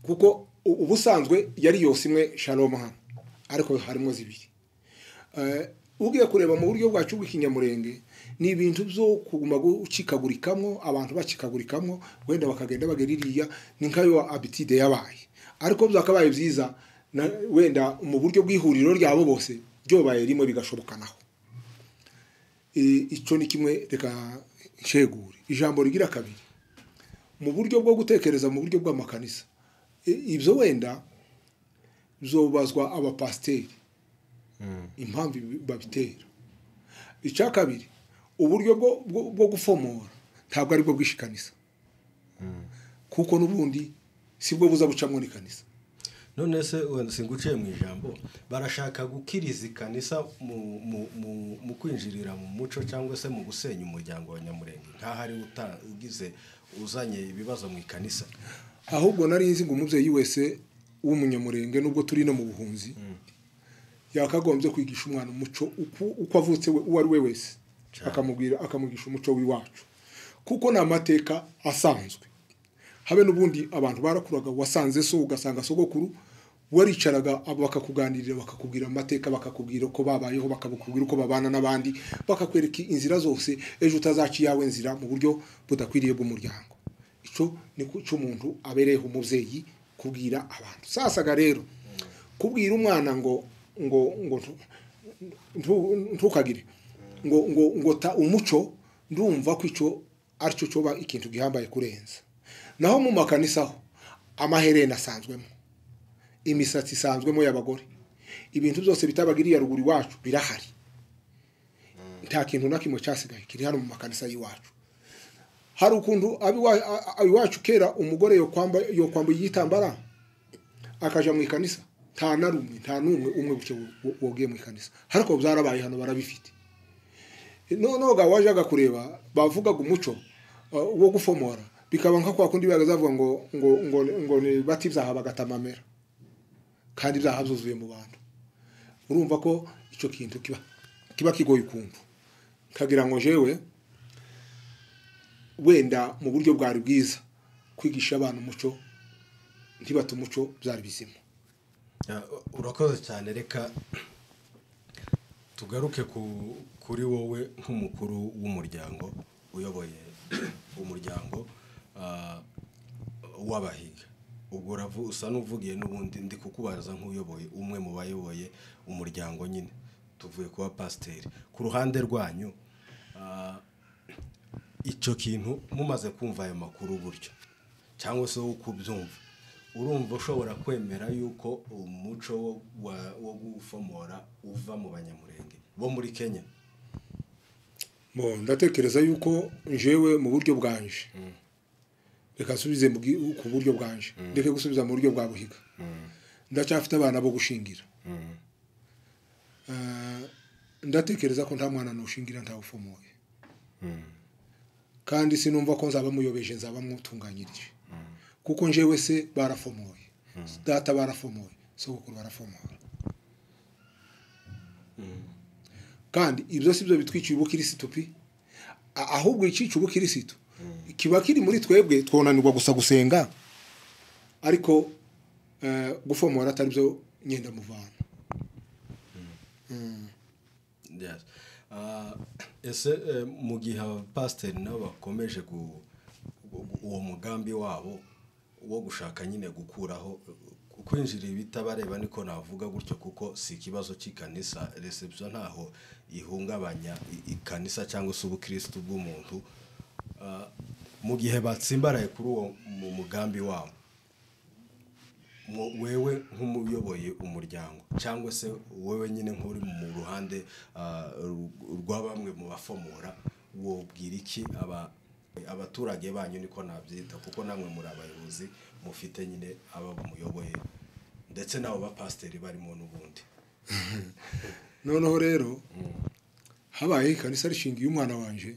kuko u- ubusanzwe yari yose imwe shalom hano ariko harimo zibiri Eh, ugiye kureba mu buryo bwacu bw'ikinyamurenge ni ibintu byo kuguma gucikagurikamo abantu bacikagurikamo wenda bakagenda bagera iriya ni nkayo abitide yabaye ariko byakabaye byiza na- wenda mu buryo bw'ihuriro ryabo bose byobaye rimwe bigashobokanaho Eh, icyo ni kimwe reka nshegure ijambo rigira kabiri mu buryo bwo gutekereza mu buryo bw'amakanisa I- ibyo wenda bizobazwa abapasiteri impamvu ibi- babitera icya kabiri uburyo bwo- bwo- bwo gufomora ntabwo aribwo bwishikanisa kuko n'ubundi sibwo buza bucamo n'ikanisa none se wenda singuciye mu ijambo barashaka gukiriza ikanisa mu- mu- mu- mu kwinjirira mu muco cyangwa se mu gusenya umuryango wa nyamurenge nk'aho ari we uta- ugize uzanye ibibazo mu ikanisa ahubwo nari nzi ngo umubyeyi wese w'umunyamurenge nubwo turi no mu buhunzi yakagombye kwigisha umwana umuco uko- uko avutse we uwo ari we wese Cyane. akamubwira akamwigisha umuco w'iwacu kuko ni amateka asanzwe habe n'ubundi abantu barakuraga wasanze so ugasanga sogokuru waricaraga abo bakakuganirira bakakubwira amateka bakakubwira uko babayeho bakakubwira uko babana n'abandi bakakwereka inzira zose ejo utazaca iyawe nzira mu buryo budakwiriye bw'umuryango icyo ni ku- cy'umuntu abereyeho umubyeyi kubwira abantu sasaga rero kubwira umwana ngo ngo ngo ntu- ntukagire ngo ngo ngo ta umuco ndumva ko icyo aricyo cyoba ikintu gihambaye kurenza naho mu makanisaho amaherena asanzwemo imisatsi isanzwemo y'abagore ibintu byose bitabagiriye ruguru iwacu birahari nta kintu na kimwe cyasigaye kiri hano mu makanisa y'iwacu hari ukuntu abiwa- a- a- iwacu kera umugore yokwamba- yokwambaye igitambara akaja mu ikanisa nta na rumwe nta n'umwe umwe gutyo wo- wogiye mu ikanisa ariko byarabaye hano barabifite noneho ga wajaga kureba bavugaga umuco uh, wo gufomora bikaba nka kwa kundi bagazavuga ngo ngo ngo ngo ni bati byaha bagatamamera kandi byaha byuzuye mu bantu urumva ko icyo kintu kiba kiba kigoye ukumva kagira ngo jewe wenda mu buryo bwari bwiza kwigisha abana umuco ntibata umuco byari bizima Ya, urakoze cyane reka tugaruke ku- kuri wowe nk'umukuru w'umuryango uyoboye umuryango ah, w'abahiga ubwo uravu- usa n'uvugiye n'ubundi ndi kukubaza nk'uyoboye umwe mu bayoboye umuryango nyine tuvuye kuba pasiteri ku ruhande rwanyu ah, icyo kintu mumaze kumva ayo makuru buryo cyangwa se wo kubyumva urumva ushobora kwemera yuko umuco wo- wa- wo gufomora uva mu banyamurenge bo muri kenya Bon, ndatekereza yuko njewe mu buryo bwanje reka nsubize mu bwi- ku buryo bwanje ndeke gusubiza mu buryo bwa buhiga ndacyafite abana bo gushingira Eh, ndatekereza ko nta mwana nushingira ntawufomoye kandi sinumva ko nzaba muyobeje nzaba mwutunganyirije kuko njewe se barafomoye data barafomoye sogokuru barafomora kandi ibyo si byo bitwiciye ubukirisitu pe A- ahubwo icica ubukirisitu kiba kiri muri twebwe twonanirwa gusa gusenga ariko eh, gufomora atari byo nyenda muvana Yes. Ah, ese eh, mu gihe abapasiteri nabo bakomeje gu- gu- uwo mugambi wabo wo gushaka nyine gukuraho eh, kwinjira ibitabareba niko navuga gutyo kuko si ikibazo cy'ikanisa reception ntaho ihungabanya i- ikanisa cyangwa se ubukirisitu bw'umuntu Ah, mu gihe batsimbaraye kuri uwo mu mugambi wabo mu- wewe nk'umuyoboye umuryango cyangwa se wowe nyine nk'uri mu ruhande ah, ru- rwa bamwe mu bafomora wobwira iki aba- abaturage banyu niko nabyita kuko namwe muri abayobozi mufite nyine aba muyoboye ndetse n'abo bapasiteri barimo n'ubundi noneho rero habaye ikanisa rishingiye umwana wanje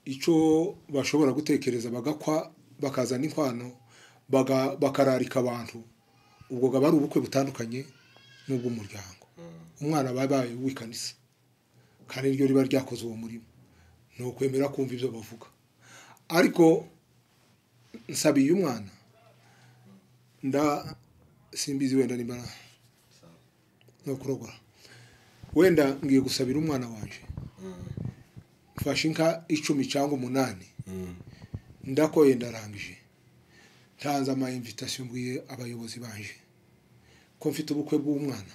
icyo bashobora gutekereza bagakwa bakazana inkwano baga- bakararika abantu ubwo bwaba ari ubukwe butandukanye n'ubw'umuryango umwana aba yabaye uw'ikanisa kandi niryo riba ryakoze uwo murimo ni ukwemera kumva ibyo bavuga ariko nsabiye umwana nda simbizi wenda nimba no kurogora wenda ngiye gusabira umwana wanjye mfashe inka icumi cyangwa umunani ndakoye ndarangije ntanze ama invitation mbwiye abayobozi banje ko mfite ubukwe bw'umwana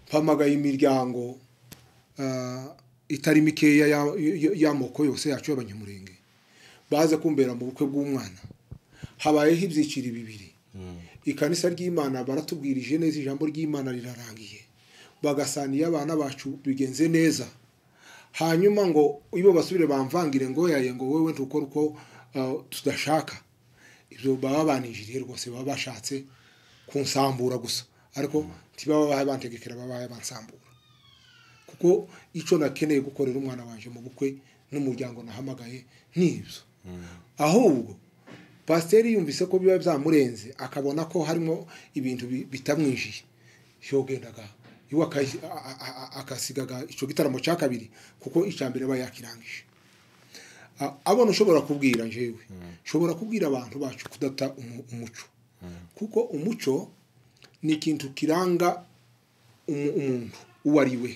mpamagaye imiryango ah, itari mikeya ya- ya- y'amoko yose yacu y'abanyamurenge baze kumbera mu bukwe bw'umwana habayeho ibyiciro bibiri ikanisa ry'imana baratubwirije neza ijambo ry'imana rirarangiye bagasaniye abana bacu bigenze neza hanyuma ngo iyo basubire bamvangire ngo yaye ngo wowe ntukore uko ah, tudashaka ibyo baba banijiriye rwose baba bashatse kunsambura gusa ariko ntibaba bantegekera baba bansambura kuko icyo nakeneye gukorera umwana wanjye mu bukwe n'umuryango nahamagaye n'ibyo ahubwo pasiteri yumvise ko biba byamurenze akabona ko harimo ibintu bi- bitamwinjiye yogendaga iwe akayi- a- a- a- akasigaga icyo gitaramo cya kabiri kuko icya mbere aba yakirangije A- abona ushobora kubwira njyewe ushobora kubwira abantu bacu kudata umu- umuco kuko umuco ni ikintu kiranga umu- umuntu uwo ari we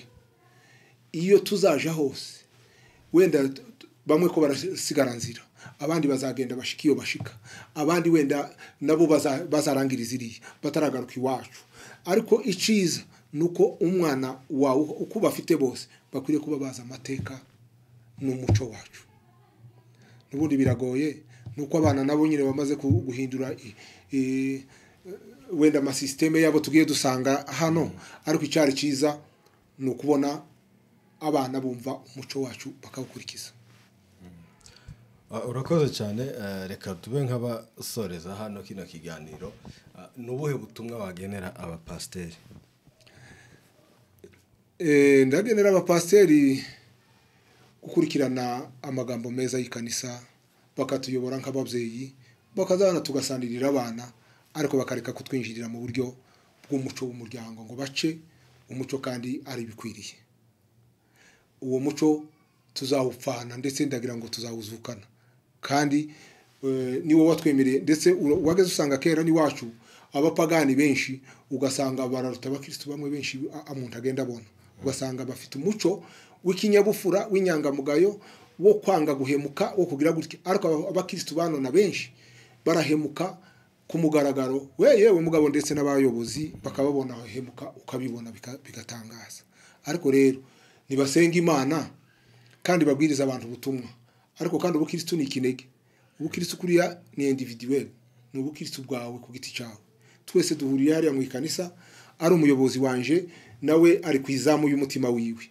iyo tuzaja hose wenda t- t- bamwe ko barasigara nzira abandi bazagenda bashika iyo bashika abandi wenda nabo baza- bazarangiriza iriya bataragaruka iwacu ariko iciza ni uko umwana wawe uko bafite bose bakwiriye kuba bazi amateka n'umuco wacu n'ubundi biragoye ni uko abana nabo nyine bamaze ku- guhindura i- i- wenda amasisiteme yabo tugiye dusanga hano ariko icyari cyiza ni ukubona abana bumva umuco wacu bakawukurikiza Ah, urakoze cyane eh, reka tube nk'abasoreza hano kino kiganiro Ah, ni ubuhe butumwa wagenera abapasiteri Eh, ndagenera abapasiteri gukurikirana amagambo meza y'ikanisa bakatuyobora nk'ababyeyi bakazana tugasanirira abana ariko bakareka kutwinjirira mu buryo bw'umuco w'umuryango ngo bace umuco kandi ari ibikwiriye uwo muco tuzawupfana ndetse ndagira ngo tuzawuzukana kandi eh, ni wowe watwemereye ndetse ura- wageze usanga kera n'iwacu abapagani benshi ugasanga bararuta abakirisitu bamwe benshi a- umuntu agenda abona ugasanga bafite umuco w'ikinyabupfura w'inyangamugayo wo kwanga guhemuka wo kugira gutya ariko aba- abakirisitu banona benshi barahemuka ku mugaragaro we yewe mugabo ndetse n'abayobozi bakababona hemuka ukabibona bika- bigatangaza ariko rero nibasenge imana kandi babwiriza abantu ubutumwa ariko kandi ubukirisitu ni ikinege ubukirisitu kuriya ni individuel ni ubukirisitu bwawe ku giti cyawe twese duhuriye hariya mu ikanisa ari umuyobozi wanje nawe ari ku izamu y'umutima wiwe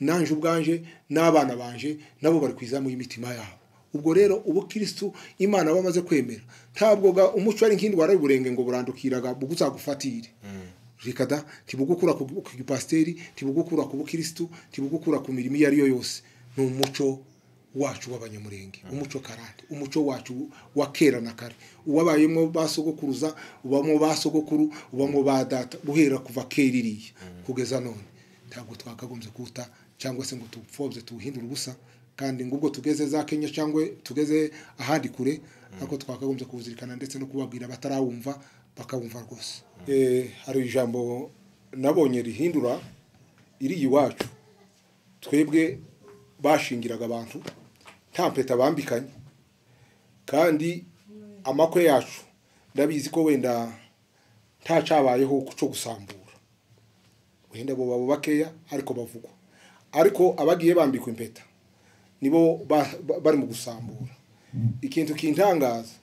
nanje ubwanje n'abana banje nabo bari ku izamu y'imitima yabo ubwo rero ubukirisitu imana bamaze kwemera ntabwo ga- umuco ari nk'indwara y'uburenge ngo burandukiraga buzagufatire reka da ntibugukura ku ku gipasiteri ntibugukura ku bukirisitu ntibugukura ku mirimo iyo ari yo yose ni umuco wacu w'abanyamurenge umuco karande umuco wacu wa kera na kare uwabayemo ba sogokuruza ubamo ba sogokuru ubamo ba data guhera kuva kera iriya kugeza none ntabwo twakagombye kuwuta cyangwa se ngo tupfobye tuwuhindure ubusa kandi ngo ubwo tugeze za kenya cyangwa tugeze ahandi kure ariko twakagombye kuwuzirikana ndetse no kubabwira batarawumva bakawumva rwose Eh, hari ijambo nabonye rihindura iri iwacu twebwe bashingiraga abantu nta mpeta bambikanye kandi amakwe yacu ndabizi ko wenda ntacabayeho cyo gusambura wenda bo baba bakeya ariko bavugwa ariko abagiye bambikwa impeta nibo ba- ba- bari mu gusambura ikintu kintangaza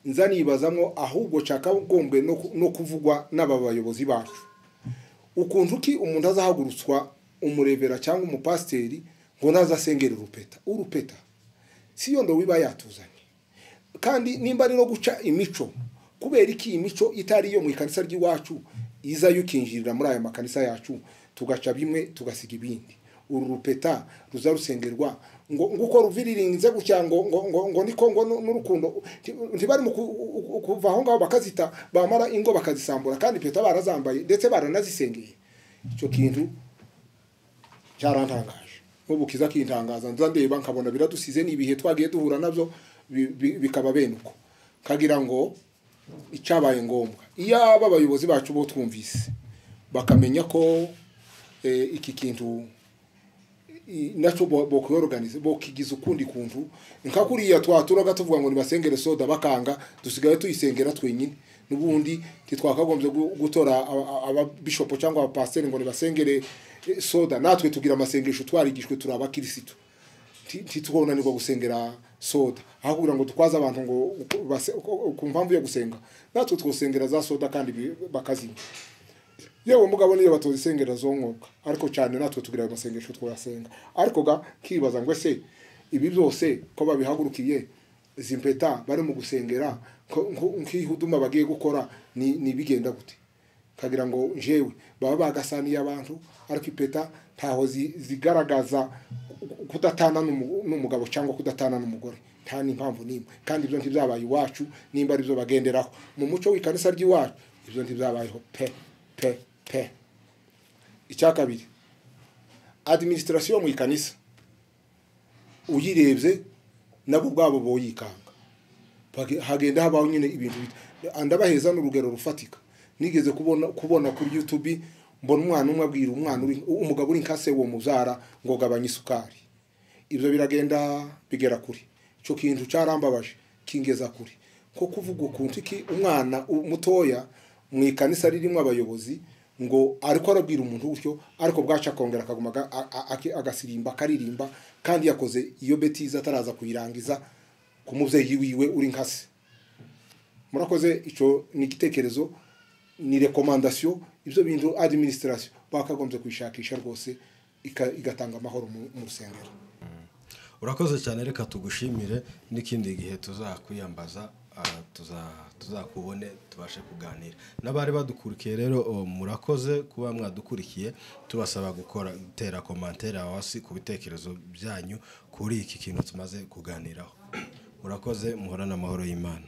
nza nibazamo ahubwo cyakagombwe no ku- no kuvugwa n'aba bayobozi bacu ukuntu ki umuntu azahagurutswa umurebera cyangwa umupasiteri ngo ntazasengere urupeta urupeta si yo ndo wiba yatuzanye kandi nimba ari no guca imico kubera iki imico itari iyo mu ikanisa ry'iwacu iza yukinjirira muri aya makanisa yacu tugaca bimwe tugasiga ibindi uru rupeta ruza rusengerwa ngo ngo ukora uviririnze gutya ngo ngo ngo ngo niko ngo nu- n'urukundo Ti- ntibari mu ku- ku- kuva aho ngaho bakazita bamara ingo bakazisambura kandi impeta barazambaye ndetse baranazisengeye icyo kintu cyarantangaje nk'ubu kiza kintangaza nza ndeba nkabona biradusize ni ibihe twagiye duhura nabyo bi- bi- bikaba bene uko kagira ngo icyabaye ngombwa iyaba abayobozi bacu bo twumvise bakamenya ko eh, iki kintu i- nacyo bokwiyoruganiza bokigiza ukundi kuntu nka kuriya twaturaga tuvuga ngo nibasengere soda bakanga dusigaye tuyisengera twenyine n'ubundi ntitwakagombye gu- gutora aba- aba- ababishopo cyangwa abapasiteri ngo nibasengere eh, soda natwe tugira amasengesho twarigishwe turi abakirisitu Nti- ntitwonanirwa gusengera soda aho kugira ngo dukwaze abantu ngo uku- base- uko- ku mpamvu yo gusenga natwe twosengera za soda kandi bi- bakazimya yewe mugabo niyo batozisengera zonkoka ariko cyane natwe tugira ayo masengesho twasenga ariko ga kibaza ngo ese ibi byose ko babihagurukiye izi mpeta bari mu gusengera ko- nko- nk'ihuduma bagiye gukora ni ni bigenda gute kagira ngo jewe baba bagasaniye abantu ariko ipeta ntaho zi- zigaragaza kudatana n'umu- n'umugabo cyangwa kudatana n'umugore nta n'impamvu n'imwe kandi ibyo ntibyabaye iwacu nimba ari byo bagenderaho mu muco w'ikanisa ry'iwacu ibyo ntibyabayeho pe pe pe icya kabiri adiminisitirasiyo mu ikanisa uyirebye nabo ubwabo boyikanga Bage- hagenda habaho nyine ibintu bita ndabaheza n'urugero rufatika nigeze kubona kubona kuri youtube mbona umwana umwe abwira umwana uri umugabo uri nkase uwo muzara ngo gabanya isukari ibyo biragenda bigera kuri icyo kintu cyarambabaje kingeza kuri ko kuvuga ukuntu iki umwana u- mutoya mu ikanisa ririmo abayobozi ngo ariko arabwira umuntu gutyo ariko bwaca akongera akaguma aga- a- a- aki- agasirimba akaririmba kandi yakoze iyo betiza ataraza kuyirangiza ku mubyeyi wiwe uri nkase murakoze icyo ni igitekerezo ni rekomandasiyo ibyo bintu adiminisitirasiyo bakagombye kuyishakisha rwose ika- igatanga amahoro mu mu rusengero urakoze cyane reka tugushimire n'ikindi gihe tuzakwiyambaza ah, tuza- tuzakubone tubashe kuganira n'abari badukurikiye rero oh, murakoze kuba mwadukurikiye tubasaba gukora gutera komantere aho hasi ku bitekerezo byanyu kuri iki kintu tumaze kuganiraho murakoze muhorane amahoro y'imana